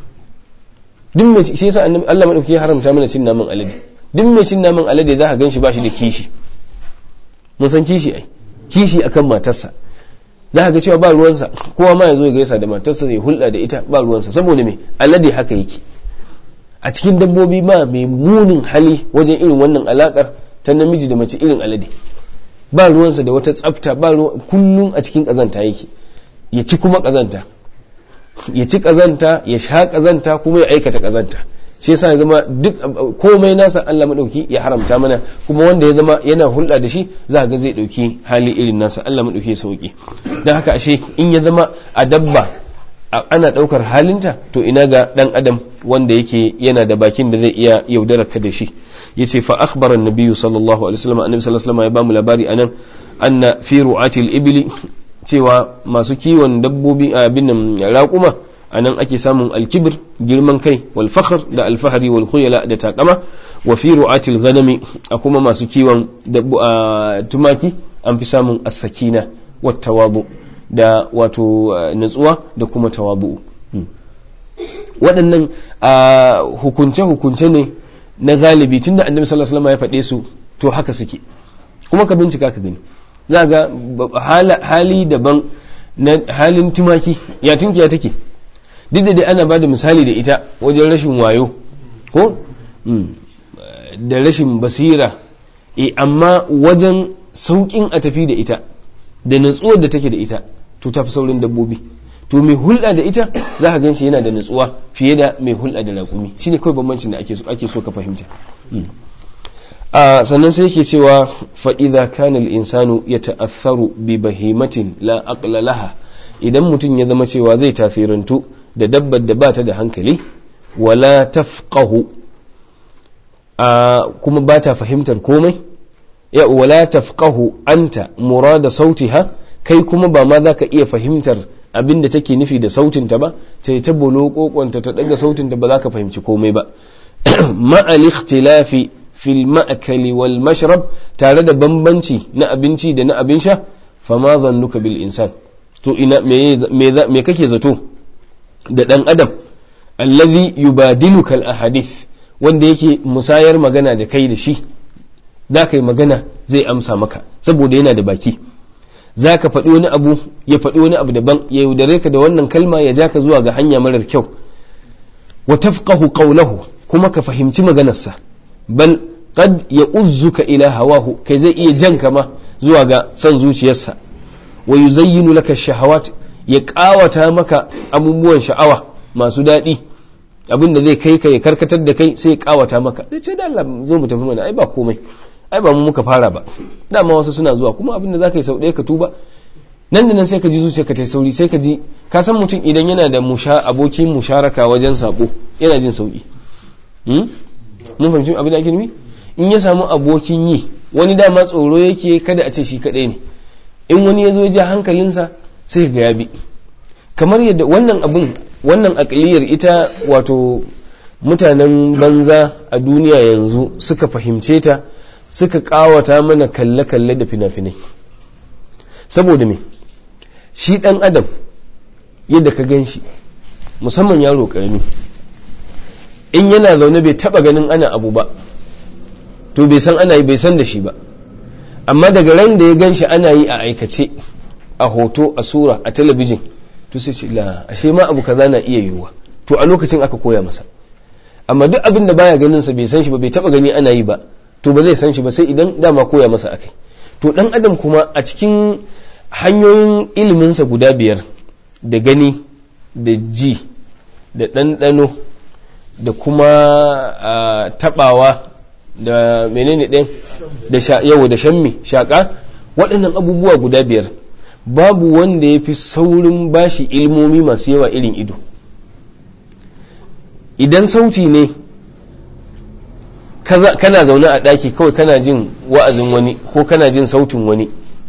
duk mai shi yasa annabi Allah madauki ya haramta mana cin naman alade duk mai cin naman alade za ka gan shi ba shi da kishi mun san kishi ai kishi akan matarsa za ka ga cewa ba ruwansa kowa ma ya zo ya gaisa da matarsa ya hulɗa da ita ba ruwansa saboda me alade haka yake a cikin dabbobi ma mai munin hali wajen irin wannan alakar ta namiji da mace irin alade ba ruwansa da wata tsafta ba kullum a cikin kazanta yake ya ci kuma kazanta ya ci kazanta ya sha kazanta kuma ya aikata kazanta shi yasa ya zama duk komai nasa Allah madauki ya haramta mana kuma wanda ya zama yana hulɗa da shi za ga zai dauki hali irin nasa Allah madauki ya sauki dan haka ashe in ya zama a dabba ana ɗaukar halinta to ina ga ɗan adam wanda yake yana da bakin da zai iya yaudarar ka da shi yace fa akhbara an-nabiy sallallahu alaihi wasallam annabi sallallahu alaihi wasallam ya bamu labari anan anna fi ru'atil ibli cewa masu kiwon dabbobi abin nan raquma anan ake samun alkibir girman kai wal fakhr da alfahari wal khuyala da takama wa fi ru'atil ghanami a kuma masu kiwon tumaki an fi samun as-sakina wat tawadu da wato natsuwa da kuma tawabu waɗannan hukunce-hukunce ne na galibi tun da annabi sallallahu alaihi wasallam ya faɗe su to haka suke kuma ka bincika ka gani za ga hali daban na halin tumaki ya tunkiya take duk da dai ana ba da misali da ita wajen rashin wayo ko da rashin basira e amma wajen sauƙin a tafi da ita da natsuwar da take da ita to ta fi saurin dabbobi to mai hulɗa da ita za ka gan shi yana da natsuwa fiye da mai hulɗa da raƙumi shine kawai bambancin da ake so ka fahimta a sannan sai yake cewa fa idza kana al-insanu yata'atharu bi bahimatin la aqla laha idan mutum ya zama cewa zai tafirantu da dabbar da bata da hankali wala tafqahu a kuma ba ta fahimtar komai ya wala tafqahu anta murada sautiha kai kuma ba ma za ka iya fahimtar abin da take nufi da sautinta ba ta yi ta bolo kokonta ta daga sautinta ba za ka fahimci komai ba ma'al ikhtilafi fil ma'akali wal mashrab tare da bambanci na abinci da na abin sha fama zannuka bil insan to ina me kake zato da dan adam allazi yubadiluka al ahadith wanda yake musayar magana da kai da shi za ka yi magana zai amsa maka saboda yana da baki za ka faɗi wani abu ya faɗi wani abu daban ya yaudare ka da wannan kalma ya ja ka zuwa ga hanya marar kyau wa tafqahu qawlahu kuma ka fahimci maganarsa bal qad ya uzzuka ila hawahu kai zai iya jan ka ma zuwa ga son zuciyarsa wa yuzayyinu laka shahawat ya ƙawata maka abubuwan sha'awa masu daɗi abin da zai kai ka ya karkatar da kai sai ya ƙawata maka zai ce da Allah zo mu tafi mana ai ba komai ai ba mu muka fara ba dama wasu suna zuwa kuma abin da za ka yi sau ɗaya ka tuba nan da nan sai ka ji zuciya ka ta sauri sai ka ji ka san mutum idan yana da musha abokin musharaka wajen sabo yana jin sauki mun fahimci abin da ake nufi in ya samu abokin yi wani dama tsoro yake kada a ce shi kaɗai ne in wani ya zo ja hankalinsa sai ga ya bi kamar yadda wannan abin wannan aƙiliyar ita wato mutanen banza a duniya yanzu suka fahimce ta suka ƙawata mana kalle-kalle da fina-finai saboda me shi ɗan adam yadda ka gan shi musamman yaro ƙarami in yana zaune bai taɓa ganin ana abu ba to bai san ana yi bai san da shi ba amma daga ran da ya gan shi ana yi a aikace a hoto a sura a talabijin to sai ce la ashe ma abu kaza na iya yiwuwa to a lokacin aka koya masa amma duk abin da baya ganin sa bai san shi ba bai taba gani ana yi ba to ba zai san shi ba sai idan dama koya masa akai to dan adam kuma a cikin hanyoyin iliminsa guda biyar da gani da ji da ɗanɗano da kuma taɓawa da menene ɗin da yau da shammi shaƙa waɗannan abubuwa guda biyar babu wanda ya fi saurin bashi ilmomi masu yawa irin ido idan sauti ne kana zaune a ɗaki kawai kana jin wa'azin wani ko kana jin sautin wani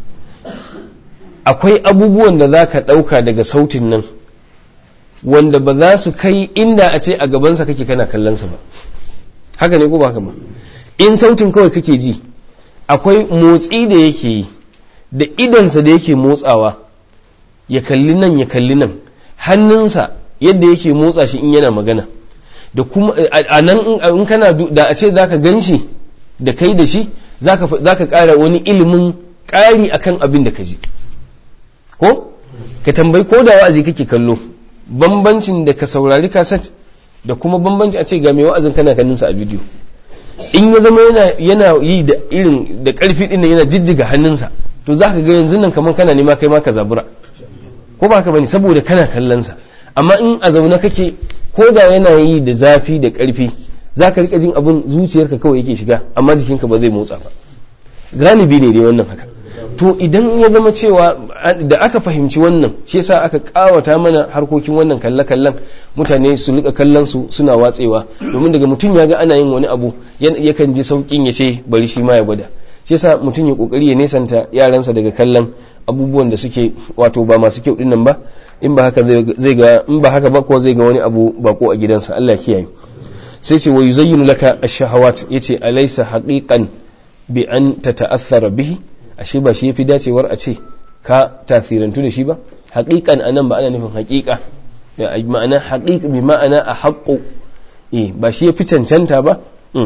akwai abubuwan da za ka ɗauka daga sautin nan wanda ba za su kai inda a ce a gabansa kake kana kallonsa ba haka ne ko ba haka ba in sautin kawai kake ji akwai motsi da yake yi da idansa da yake motsawa ya kalli nan ya kalli nan hannunsa yadda yake motsa shi in yana magana da kuma a nan in kana da a ce zaka gan shi da kai da shi zaka ƙara wani ilimin ƙari akan abin da ka ji ko ka tambayi ko da wa'azi kake kallo bambancin da ka saurari kaset da kuma bambanci a ce ga mai wa'azin kana ganin sa a bidiyo in ya zama yana yana yi da irin da karfi din yana jijjiga hannunsa to zaka ga yanzu nan kamar kana nema kai ma ka zabura ko ba ka bane saboda kana kallon sa amma in a zaune kake ko da yana yi da zafi da karfi zaka rika jin abin zuciyarka kawai yake shiga amma jikinka ba zai motsa ba galibi ne dai wannan haka to idan ya zama cewa da aka fahimci wannan shi yasa aka kawata mana harkokin wannan kalle-kallen mutane su rika kallon su suna watsewa domin daga mutum ya ga ana yin wani abu yakan ji saukin ya ce bari shi ma ya gwada shi yasa mutum ya kokari ya nesanta yaransa daga kallon abubuwan da suke wato ba masu kyau dinnan ba in ba haka zai ga in ba haka ba ko zai ga wani abu bako a gidansa Allah kiyaye sai ce wa yuzayyinu laka ash-shahawat yace alaysa haqiqan bi an tata'athara bihi ashe ba shi yafi dacewar a ce ka tasirantu da shi ba haƙiƙan anan ba ana nufin haƙiƙa ma'ana haƙiƙa bi ma'ana a haƙƙo eh ba shi yafi cancanta ba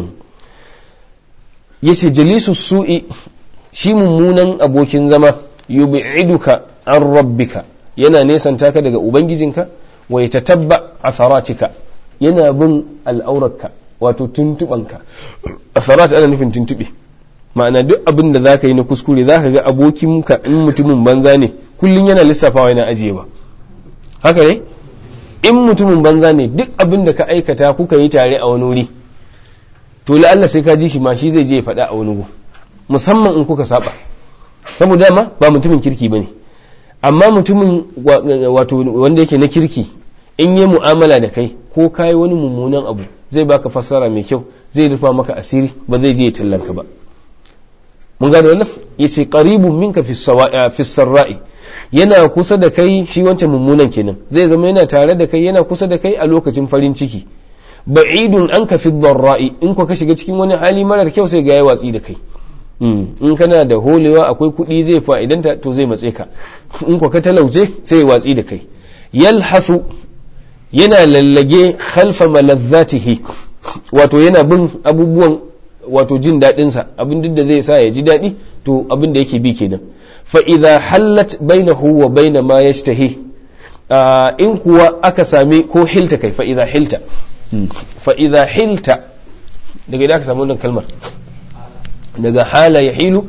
yace jalisu su'i shi mummunan abokin zama yub'iduka an rabbika yana nesanta ka daga ubangijinka wa yatatabba atharatika yana bin al'aurarka wato tuntubanka atharat ana nufin tuntube ma'ana duk abin da zaka yi na kuskure zaka ga abokinka in mutumin banza ne kullum yana lissafawa yana ajiyewa haka ne in mutumin banza ne duk abin da ka aikata kuka yi tare a wani wuri to la'alla sai ka ji shi ma shi zai je ya faɗa a wani gu musamman in kuka saba saboda dama ba mutumin kirki bane amma mutumin wato wanda yake na kirki in yi mu'amala da kai ko kayi wani mummunan abu zai baka fassara mai kyau zai rufa maka asiri ba zai je ya tallanka ba mun gane wannan yace qaribun minka fi sawa'i fi sarra'i yana kusa da kai shi wancan mummunan kenan zai zama yana tare da kai yana kusa da kai a lokacin farin ciki ba'idun an ka fi dharra'i in ko ka shiga cikin wani hali marar kyau sai ga yayi watsi da kai in kana da holewa akwai kuɗi zai fa'idanta to zai matse ka in ko ka talauce sai ya watsi da kai yalhasu yana lallage khalfa malazzatihi wato yana bin abubuwan wato jin daɗinsa abin duk da zai sa ya ji daɗi to abin da yake bi kenan fa idza hallat bainahu wa baina ma yashtahi in kuwa aka sami ko hilta kai fa idza hilta fa idza hilta daga idan aka samu wannan kalmar daga hala ya hilu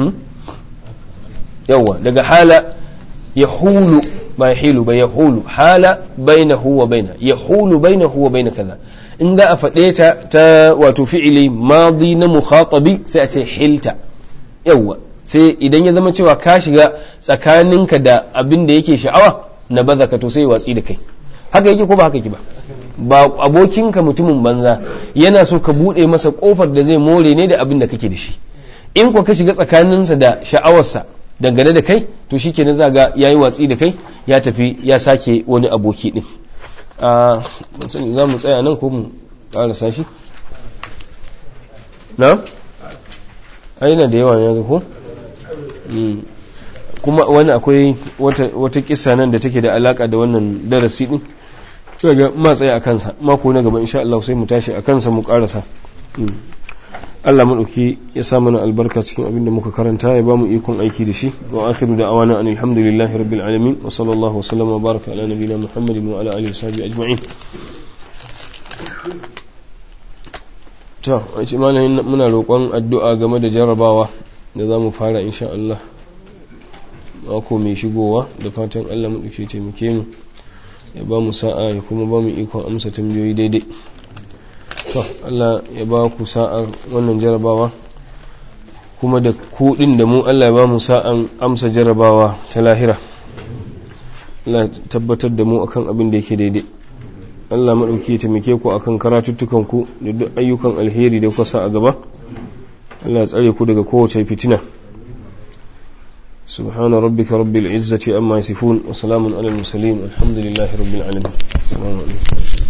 yawa daga hala ya hulu ba ya hilu ba ya hulu hala bainahu wa baina ya hulu bainahu wa baina kaza in za a faɗe ta ta wato fi'ili madi na mukhatabi sai a ce hilta yawa sai idan ya zama cewa ka shiga tsakaninka da abin da yake sha'awa na baza ka to sai watsi da kai haka yake ko ba haka yake ba ba abokinka mutumin banza yana so ka buɗe masa ƙofar da zai more ne da abin da kake da shi in ko ka shiga tsakaninsa da sha'awarsa dangane da kai to shi kenan za ga ya yi watsi da kai ya tafi ya sake wani aboki ɗin za mu tsaya nan ko mu ƙarasa shi na? aina da yawa yanzu ko? kuma wani akwai wata kisa nan da take da alaka da wannan darasi din daga matsayi a kansa mako na gaba insha Allah sai mu tashi a kansa mu karasa Allah madauki ya sa mana albarka cikin abin da muka karanta ya bamu ikon aiki da shi wa akhiru da awana an alhamdulillahi rabbil alamin wa sallallahu wa sallam wa baraka ala nabiyina muhammadin wa ala alihi wa sahbihi ajma'in to a ce malamin muna roƙon addu'a game da jarabawa da za mu fara insha Allah mako mai shigowa da fatan Allah mu ɗauke taimake mu ya ba mu sa'a ya kuma ba mu ikon amsa tambayoyi daidai to Allah ya ba ku sa'ar wannan jarabawa kuma da kuɗin da mu Allah ya ba mu sa'an amsa jarabawa ta lahira Allah tabbatar da mu akan abin da yake daidai Allah maɗauki taimake ku akan karatuttukan ku da duk ayyukan alheri da kuka sa a gaba Allah ya tsare ku daga kowace fitina سبحان ربك رب العزة أما يصفون وسلام على المرسلين والحمد لله رب العالمين السلام عليكم